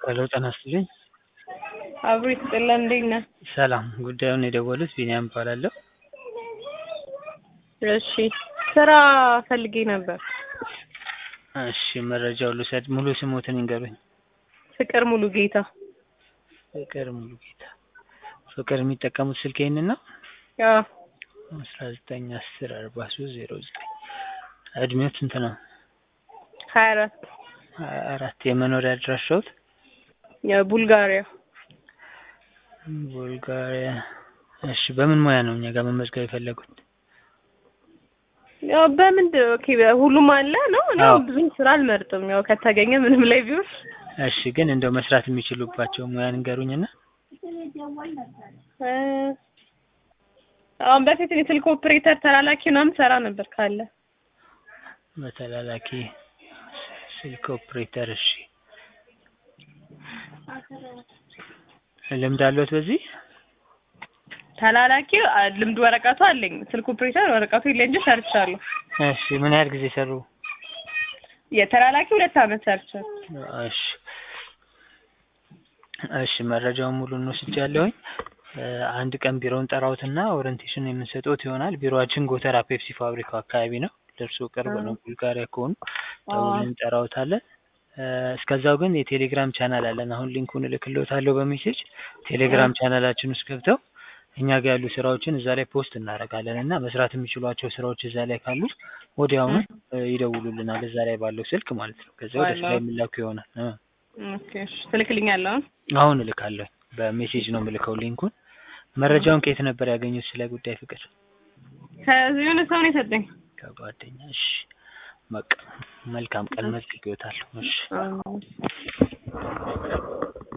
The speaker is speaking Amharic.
ሄሎ ጤና ይስጥልኝ። አብሮ ይስጥልን። እንዴት ነህ? ሰላም። ጉዳዩን የደወሉት ቢኒያም እባላለሁ። እሺ ስራ ፈልጌ ነበር። እሺ መረጃውን ልውሰድ። ሙሉ ስሞትን ይንገሩኝ። ፍቅር ሙሉ ጌታ። ፍቅር ሙሉ ጌታ። ፍቅር የሚጠቀሙት ስልክ ይህንን ነው? አዎ አስራ ዘጠኝ አስር አርባ ሶስት ዜሮ ዘጠኝ እድሜው ስንት ነው? ሀያ አራት ሀያ አራት የመኖሪያ አድራሻዎት? የቡልጋሪያ ቡልጋሪያ። እሺ በምን ሙያ ነው እኛ ጋር መመዝገብ የፈለጉት? ያው በምንድን ነው? ኦኬ ሁሉም አለ ነው። እኔ አዎ። ብዙ ስራ አልመርጥም። ያው ከተገኘ ምንም ላይ ቢሆን እሺ ግን እንደው መስራት የሚችሉባቸው ሙያ ንገሩኝና። እ አሁን በፊት እኔ ስልክ ኦፕሬተር ተላላኪ ምናምን ሰራ ነበር ካለ በተላላኪ ስልክ ኦፕሬተር። እሺ ልምድ አለዎት በዚህ? ተላላኪ አ- ልምድ ወረቀቱ አለኝ። ስልክ ኦፕሬተር ወረቀቱ የለኝ እንጂ ሰርቻለሁ። እሺ ምን ያህል ጊዜ ሰሩ? የተላላኪ ሁለት አመት ሰርቻለሁ። እሺ እሺ መረጃውን ሙሉ እንወስጃለሁኝ። እ አንድ ቀን ቢሮውን ጠራውትና ኦሪንቴሽን የምንሰጠውት ይሆናል። ቢሮአችን ጎተራ ፔፕሲ ፋብሪካው አካባቢ ነው። ለእርሶ ቅርብ ነው። ቡልጋሪያ ከሆኑ ደውለን እንጠራውታለን። እ እስከዛው ግን የቴሌግራም ቻናል አለን። አሁን ሊንኩን እልክልዎታለሁ በሜሴጅ ቴሌግራም ቻናላችን ውስጥ ገብተው እኛ ጋር ያሉ ስራዎችን እዛ ላይ ፖስት እናደርጋለን እና መስራት የሚችሏቸው ስራዎች እዛ ላይ ካሉ ወዲያውኑ እ ይደውሉልናል እዛ ላይ ባለው ስልክ ማለት ነው። ከዛ ወደ ስራ የሚላኩ ይሆናል። እ ኦኬ እሺ ትልክልኛለህ አሁን? አሁን እልካለሁ። በሜሴጅ ነው የምልከው ሊንኩን። መረጃውን ከየት ነበር ያገኙት ስለ ጉዳይ ፍቅር? ከዚህ የሆነ ሰው ነው የሰጠኝ። ከጓደኛ። እሺ በቃ መልካም ቀን መዝግቤዎታለሁ። እሺ አዎ።